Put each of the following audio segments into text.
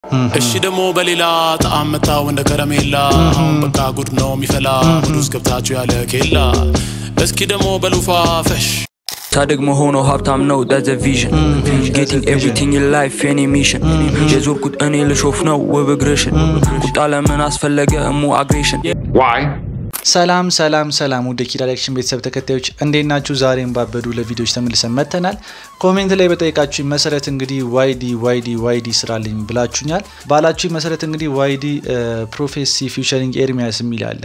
እሺ ደግሞ በሌላ ጣዕም መታው እንደ ከረሜላ አሁን በቃ ጉድ ነው የሚፈላ ጉድ ውስጥ ገብታችሁ ያለ ኬላ እስኪ ደግሞ በሉፋ ፈሽ ሳድግ መሆኖ ሀብታም ነው ዳዘ ቪዥን ጌቲንግ ኤቭሪቲንግ ኢን ላይፍ የኔ ሚሽን የዞርኩት እኔ ልሾፍ ነው ውብ እግርሽን ቁጣ ለምን አስፈለገ እሙ አግሬሽን ሰላም ሰላም ሰላም ወደ ኪ ዳይሬክሽን ቤተሰብ ተከታዮች እንዴት ናችሁ? ዛሬም ባበዱ ለቪዲዮዎች ተመልሰን መጥተናል። ኮሜንት ላይ በጠየቃችሁኝ መሰረት እንግዲህ ዋይዲ ዋይዲ ዋይዲ ስራልኝ ብላችሁኛል። ባላችሁኝ መሰረት እንግዲህ ዋይዲ ፕሮፌሲ ፊውቸሪንግ ኤርሚያስ የሚል አለ።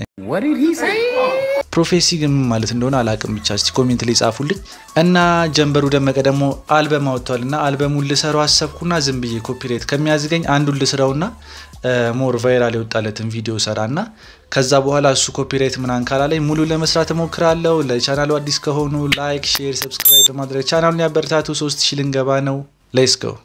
ፕሮፌሲ ግን ምን ማለት እንደሆነ አላቅም። ብቻ እስቲ ኮሜንት ላይ ጻፉልኝ። እና ጀንበሩ ደመቀ ደግሞ አልበም አወጥቷል እና አልበሙን ልሰራው አሰብኩና ዝም ብዬ ኮፒሬት ከሚያዝገኝ አንዱን ልስራውና ሞር ቫይራል የወጣለትን ቪዲዮ ሰራና ከዛ በኋላ እሱ ኮፒራይት ምናምን ካላለኝ ሙሉ ለመስራት እሞክራለሁ። ለቻናሉ አዲስ ከሆኑ ላይክ፣ ሼር፣ ሰብስክራይብ በማድረግ ቻናሉን ያበረታቱ። ሶስት ሺ ልንገባ ነው። ሌትስ ጎ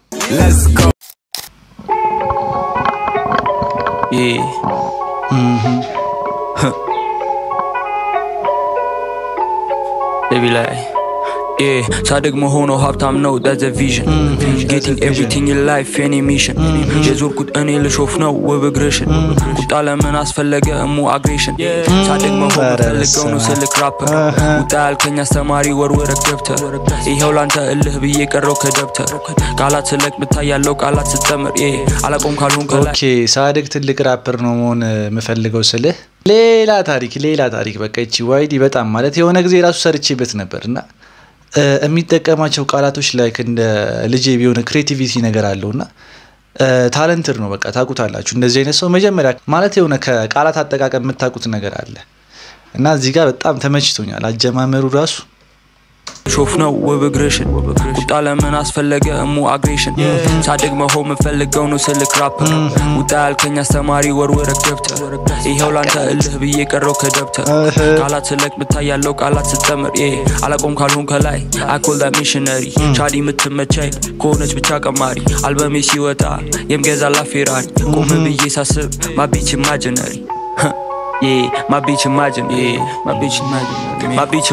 ቤቢ ላይ ሳድግ መሆኖ ሀብታም ነው ዳዘ ቪዥን ጌቲንግ ኤቭሪቲንግ ኢን ላይፍ የኔ ሚሽን የዞርኩት እኔ ልሾፍ ነው ውብ እግርሽን ቁጣ ለምን አስፈለገ እሙ አግሬሽን ሳድግ መሆን ፈልገው ነው ስልክ ራፐር ውጣ ያልከኝ አስተማሪ ወርወረክ ገብተር ይኸው ላንተ እልህ ብዬ ቀረው ከደብተር ቃላት ስለቅ ምታያለው ቃላት ስጠምር አላቆም ካልሆን ከላይ ኦኬ ሳድግ ትልቅ ራፐር ነው መሆን የምፈልገው ስልህ ሌላ ታሪክ ሌላ ታሪክ። በቃ ይቺ ዋይዲ በጣም ማለት የሆነ ጊዜ ራሱ ሰርቼበት ነበር እና የሚጠቀማቸው ቃላቶች ላይክ እንደ ልጄ ቢሆን ክሬቲቪቲ ነገር አለው እና ታለንትር ነው። በቃ ታውቁታላችሁ። እንደዚህ አይነት ሰው መጀመሪያ ማለት የሆነ ከቃላት አጠቃቀም የምታውቁት ነገር አለ እና እዚህ ጋር በጣም ተመችቶኛል አጀማመሩ ራሱ ሾፍ ነው ውብ እግርሽን ቁጣ ለምን አስፈለገ እሙ አግሬሽን ሳድግ መሆን የምፈልገው ነው ስልክ ራፐር ውጣ ያልከኝ አስተማሪ ወርወረክ ገብተር ይኸው ላንተ እልህ ብዬ ቀረው ከደብተር ቃላት ስለቅ ምታያለው ቃላት ስጠምር አላቆም ካልሆን ከላይ አኮልዳ ሚሽነሪ ቻዲ የምትመቻይ ከሆነች ብቻ ቀማሪ አልበሜ ሲወጣ የምገዛላ ፌራሪ ቆም ብዬ ሳስብ ማቢች ኢማጂነሪ ማቢች ኢማጂን ማቢች ኢማጂን ማቢች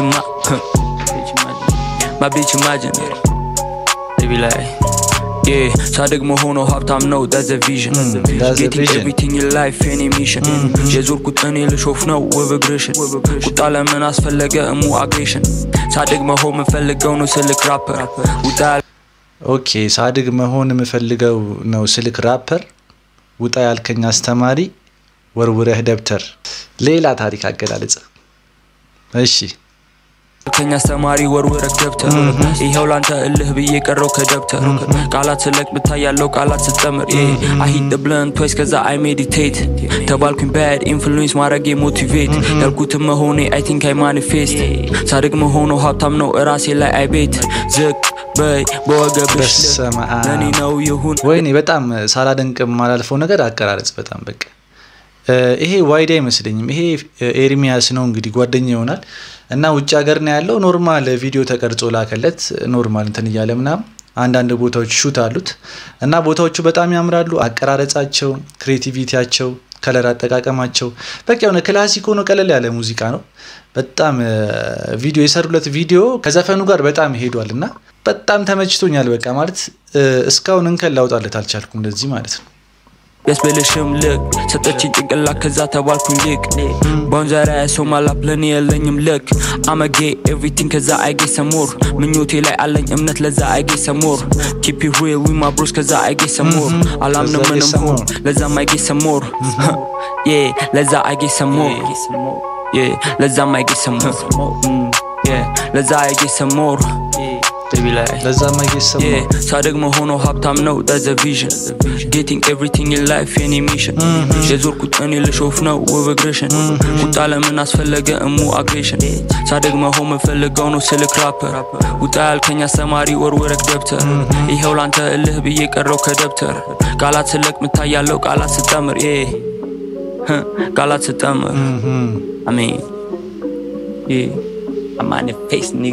My bitch imaginary. They be like, yeah, ሳድግ መሆኖ ሀብታም ነው ዳዘ ቪዥን ጌቲንግ ኤቭሪቲንግ ኢን ላይፍ የኔ ሚሽን የዞርኩት እኔ ልሾፍ ነው ውብ እግርሽን ቁጣ ለምን አስፈለገ እሙ አግሬሽን ሳድግ መሆን የምፈልገው ነው ስልክ ራፐር ውጣ ኦኬ ሳድግ መሆን የምፈልገው ነው ስልክ ራፐር ውጣ ያልከኝ አስተማሪ ወርውረህ ደብተር። ሌላ ታሪክ አገላለጽ። እሺ ከኛ አስተማሪ ወርወረክ ደብተር ይኸው ላንተ እልህ ብዬ ቀረው ከደብተር ቃላት ስለቅ ምታያለው ቃላት ስጠምር አሂድ ብለን ቶይስ ከዛ አይ ሜዲቴት ተባልኩኝ ባድ ኢንፍሉዌንስ ማድረጌ ሞቲቬት ያልኩትም መሆኔ አይ ቲንክ አይ ማኒፌስት ሳድግ መሆኖ ሀብታም ነው እራሴ ላይ አይ ቤት ዝቅ በይ በወገብሽ ለኔ ነው ይሁን ወይኔ በጣም ሳላደንቅ የማላልፈው ነገር አቀራረጽ በጣም በቃ ይሄ ዋይዲ አይመስለኝም። ይሄ ኤርሚያስ ነው እንግዲህ ጓደኛ ይሆናል እና ውጭ ሀገር ነው ያለው። ኖርማል ቪዲዮ ተቀርጾ ላከለት ኖርማል እንትን እያለ ምናምን አንዳንድ ቦታዎች ሹት አሉት እና ቦታዎቹ በጣም ያምራሉ። አቀራረጻቸው፣ ክሬቲቪቲያቸው፣ ከለር አጠቃቀማቸው በቃ የሆነ ክላሲክ ሆኖ ቀለል ያለ ሙዚቃ ነው። በጣም ቪዲዮ የሰሩለት ቪዲዮ ከዘፈኑ ጋር በጣም ሄዷል እና በጣም ተመችቶኛል። በቃ ማለት እስካሁን እንከን ላውጣለት አልቻልኩም እንደዚህ ማለት ነው። ያስበልሽም ልክ ሰጠችኝ ጭንቅላት ከዛ ተባልኩኝ ሊቅ ባውንዘራ ሰው ማላፕ ለኔ የለኝም ልክ አመጌ ኤቭሪቲንግ ከዛ አይጌ ሰሞር ምኞቴ ላይ አለኝ እምነት ለዛ አይጌ ሰሞር ኪፕ ሪል ዊ ማ ብሮስ ከዛ አይጌ ሰሞር አላምንም ምንም ሆን ለዛም አይጌ ሰሞር ዬ ለዛ አይጌ ሰሞር ዬ ለዛም አይጌ ሰሞር ዬ ለዛ አይጌ ሰሞር ለዛ ማይገሰማ ሳድግ መሆኖ ሀብታም ነው ዳዘ ቪዥን ጌቲንግ ኤቭሪቲንግ ኢን ላይፍ የኔ ሚሽን የዞርኩት እኔ ልሾፍ ነው ውብ እግርሽን ቁጣ ለምን አስፈለገ እሙ አግሬሽን ሳድግ መሆን የምፈልገው ነው ስልክ ራፐር ውጣ ያልከኝ አስተማሪ ወርወረክ ደብተር ይኸው ላንተ እልህ ብዬ ቀረው ከደብተር ቃላት ስለቅ ምታያለው ቃላት ስጠምር ቃላት ስጠምር አሜን ማኒፌስት ኒግ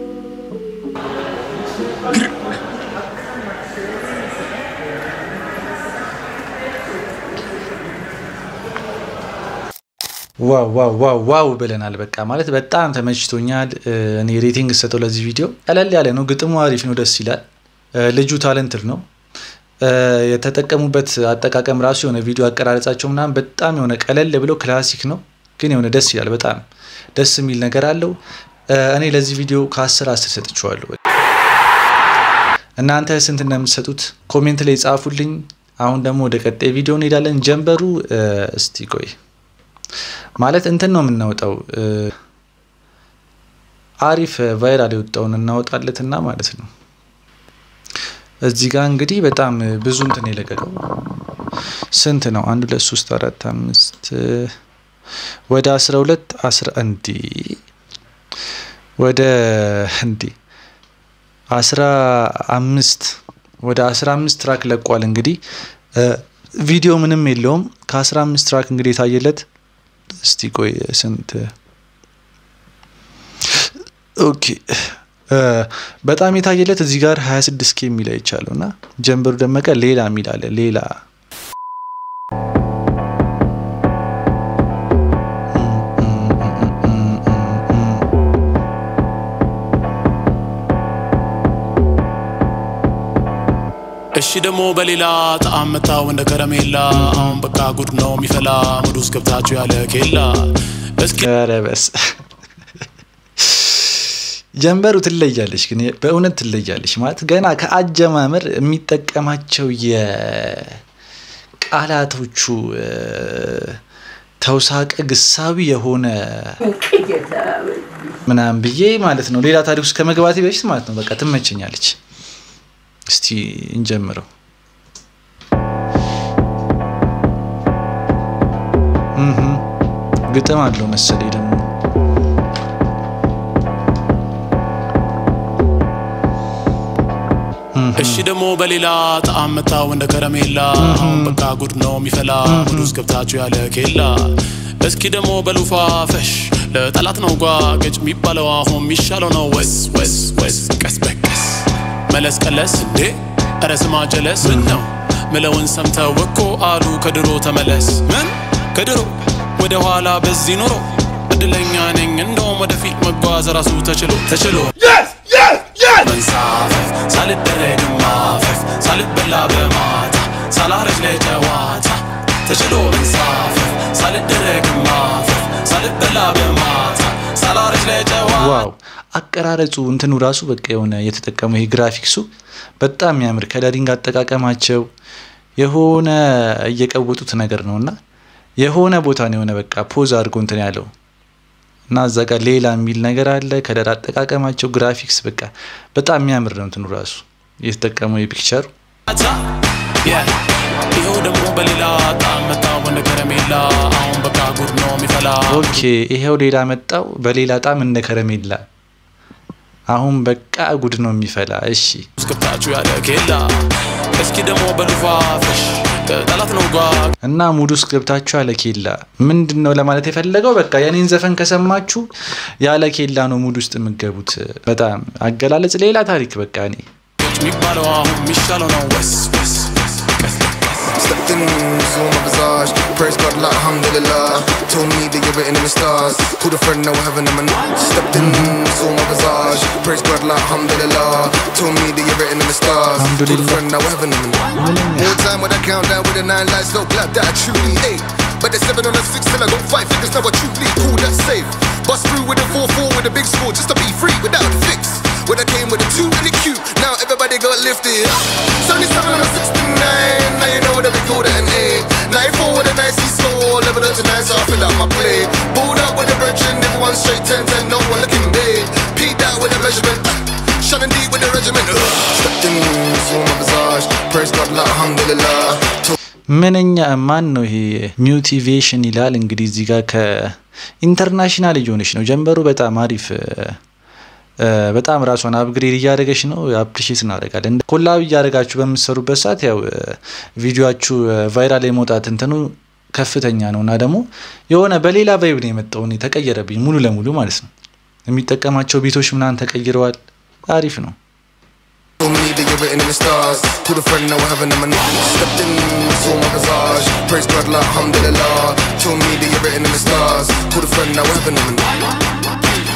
ዋው ዋው ዋው ዋው ብለናል። በቃ ማለት በጣም ተመችቶኛል። እኔ ሬቲንግ ሰጠው ለዚህ ቪዲዮ ቀለል ያለ ነው። ግጥሙ አሪፍ ነው፣ ደስ ይላል። ልጁ ታለንትድ ነው። የተጠቀሙበት አጠቃቀም ራሱ የሆነ ቪዲዮ አቀራረጻቸው ምናምን በጣም የሆነ ቀለል ብሎ ክላሲክ ነው፣ ግን የሆነ ደስ ይላል። በጣም ደስ የሚል ነገር አለው። እኔ ለዚህ ቪዲዮ ከአስር አስር ሰጥቼዋለሁ። እናንተ ስንት እንደምትሰጡት ኮሜንት ላይ ጻፉልኝ። አሁን ደግሞ ወደ ቀጣይ ቪዲዮ እንሄዳለን። ጀንበሩ እስቲ ቆይ ማለት እንትን ነው የምናወጣው አሪፍ ቫይራል የወጣውን እናወጣለትና ማለት ነው። እዚህ ጋር እንግዲህ በጣም ብዙ እንትን የለቀቀው ስንት ነው? አንድ ሁለት ሶስት አራት አምስት ወደ አስራ ሁለት አስራ እንዲ ወደ እንዲ አስራ አምስት ወደ አስራ አምስት ትራክ ለቋል። እንግዲህ ቪዲዮ ምንም የለውም። ከአስራ አምስት ትራክ እንግዲህ የታየለት እስቲ ቆይ ስንት ኦኬ በጣም የታየለት እዚህ ጋር 26 ኬ የሚል አይቻለሁ እና ጀንበሩ ደመቀ ሌላ የሚል አለ ሌላ እሺ ደግሞ በሌላ ጣዕም መታው እንደ ከረሜላ አሁን በቃ ጉድ ነው የሚፈላ ሙድ ውስጥ ገብታችሁ ያለ ኬላ እስኪ ኧረ በስ ጀንበሩ ትለያለች፣ ግን በእውነት ትለያለች። ማለት ገና ከአጀማመር የሚጠቀማቸው የቃላቶቹ ተውሳቀ ግሳዊ የሆነ ምናምን ብዬ ማለት ነው። ሌላ ታሪክ ውስጥ ከመግባቴ በፊት ማለት ነው በቃ ትመቸኛለች። እስቲ እንጀምረው። ግጥም አለው መሰለኝ ደግሞ እሺ ደግሞ በሌላ ጣዕም መታው እንደ ከረሜላ አሁን በቃ ጉድ ነው የሚፈላ ሙድ ውስጥ ገብታችሁ ያለ ኬላ እስኪ ደግሞ በሉፋ ፈሽ ለጠላት ነው ጓገጭ የሚባለው አሁን የሚሻለው ነው ወስ ወስ ወስ ቀስ በቀስ መለስ ቀለስ እንዴ ኧረ ስማ ጀለስ ምን ነው ምለውን ሰምተው እኮ አሉ ከድሮ ተመለስ ምን ከድሮ ወደ ኋላ በዚህ ኖሮ እድለኛ ነኝ እንደውም ወደፊት መጓዝ ራሱ ተችሎ ተችሎ መንሳፈፍ ሳልደረግ ማፈፍ ሳልበላ በማታ ሳላረጅ ለጨዋታ ተችሎ መንሳፈፍ ሳልደረግ ማፈፍ ሳልበላ በማታ ሳላረጅ ለጨዋታ ዋው አቀራረጹ እንትኑ ራሱ በቃ የሆነ የተጠቀመው ይሄ ግራፊክሱ በጣም የሚያምር ከለሪንግ አጠቃቀማቸው የሆነ እየቀወጡት ነገር ነው እና የሆነ ቦታ ነው የሆነ በቃ ፖዝ አድርጎ እንትን ያለው እና እዛ ጋር ሌላ የሚል ነገር አለ። ከለር አጠቃቀማቸው ግራፊክስ በቃ በጣም የሚያምር ነው እንትኑ ራሱ የተጠቀመው የፒክቸሩ ይኸው ደግሞ በሌላ ጣዕም መታው እንደ ከረሜላ አሁን በቃ ጉድ ነው የሚፈላ ኦኬ ይሄው ሌላ መጣው በሌላ ጣም እንደ ከረሜላ አሁን በቃ ጉድ ነው የሚፈላ። እሺ እስክብታችሁ ያለ ኬላ እስኪ ደግሞ በሉፋፍሽ ጠላት ነው ጓ እና ሙድ ውስጥ ገብታችሁ ያለ ኬላ ምንድን ነው ለማለት የፈለገው? በቃ የኔን ዘፈን ከሰማችሁ ያለ ኬላ ነው ሙድ ውስጥ የምገቡት። በጣም አገላለጽ ሌላ ታሪክ። በቃ እኔ የሚባለው አሁን የሚሻለው ነው ወስ ወስ ወስ ቀስ ቀስ Stepped in, saw my visage. Praise God, like alhamdulillah. Told me that you're written in the stars. Called a friend, now we're having them. And stepped in, saw my visage. Praise God, like alhamdulillah. Told me that you're written in the stars. Called a Alhamdulillah. friend, now we're having them. And more time when I count down with the nine lights, so glad that I truly ate. But the seven on the six till I got five figures, now I truly cool, that's safe. Bust through with a 4-4 with a big score just to be free without a fix. When I came with a 2 and a Q, now everybody got lifted. 77 on a 69, now you know that we call that an A. 94 with a nice E score, level up to nine, so I fill out my play. Pulled out with a virgin, everyone straight 10 10, no one looking big. Peed out with a measurement, shining deep with the regiment. Stepped in, saw my visage, praise God, like alhamdulillah. Told ምንኛ ማን ነው ይሄ ሚውቲቬሽን ይላል እንግዲህ እዚህ ጋር ከኢንተርናሽናል እየሆነች ነው ጀንበሩ በጣም አሪፍ እ፣ በጣም ራሷን አፕግሬድ እያደረገች ነው አፕሪሼት እናደርጋለን ኮላብ እያደረጋችሁ በምትሰሩበት ሰዓት ያው እ፣ ቪዲዮችሁ እ፣ ቫይራል የመውጣት እንትኑ ከፍተኛ ነው እና ደግሞ የሆነ በሌላ ቫይብ ነው የመጣው እኔ ተቀየረብኝ ሙሉ ለሙሉ ማለት ነው የሚጠቀማቸው ቤቶች ምናምን ተቀይረዋል አሪፍ ነው Told me that you're written in the stars. Called a friend, now we're having them. And stepped in, saw my visage. Praise God, like alhamdulillah. Told me that you're written in the stars. Called a friend, now we're having them. And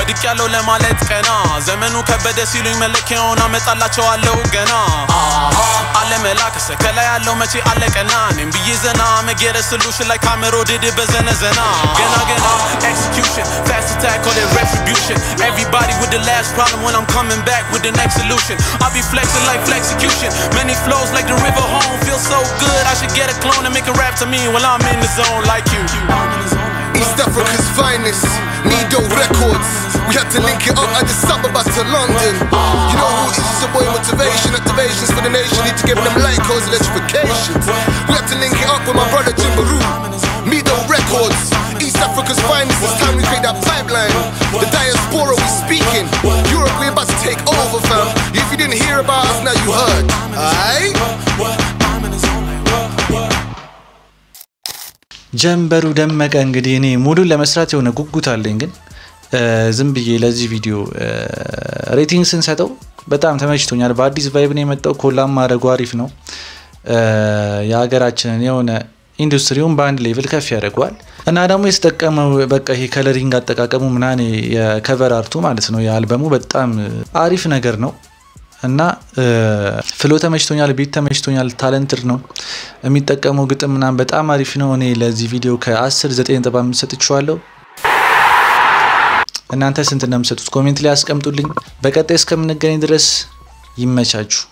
ወድቅ ያለው ለማለት ቀና ዘመኑ ከበደ ሲሉኝ መለኪያውን አመጣላቸዋለሁ ገና አለመላከሰ ከላይ ያለው መቼ አለቀና እኔም ብዬ ዘና መጌረ solution like ካሜሮ ድድ በዘነዘና ገና ገና execution fast attack call it retribution everybody with the last problem when I'm coming back with the next solution I'll be flexing like flexecution many flows like the river home feels so good I should get a clone and make a rap to me while I'm in the zone like you East Africa's finest, Nido Records. We had to link it up Addis Ababa to London. You know who is the boy motivation, activations for the nation. Need to give them light cause electrifications. We had to link it up with my brother Jimbaroo. Mido Records, East Africa's finest. It's time we create that pipeline. The diaspora we speaking. Europe we about to take over, fam. If you didn't hear about us, now you heard. Aight? ጀንበሩ ደመቀ እንግዲህ እኔ ሙሉን ለመስራት የሆነ ጉጉት አለኝ፣ ግን ዝም ብዬ ለዚህ ቪዲዮ ሬቲንግ ስንሰጠው በጣም ተመችቶኛል። በአዲስ ቫይብ ነው የመጣው። ኮላም ማድረጉ አሪፍ ነው። የሀገራችንን የሆነ ኢንዱስትሪውን በአንድ ሌቭል ከፍ ያደርገዋል እና ደግሞ የተጠቀመው በቃ ይሄ ከለሪንግ አጠቃቀሙ ምናምን የከቨር አርቱ ማለት ነው የአልበሙ በጣም አሪፍ ነገር ነው እና ፍሎ ተመችቶኛል፣ ቤት ተመችቶኛል። ታለንትድ ነው የሚጠቀመው ግጥም ምናምን በጣም አሪፍ ነው። እኔ ለዚህ ቪዲዮ ከ10 9.5 ሰጥቼዋለሁ። እናንተ ስንት እንደምሰጡት ኮሜንት ላይ አስቀምጡልኝ። በቀጣይ እስከምንገናኝ ድረስ ይመቻችሁ።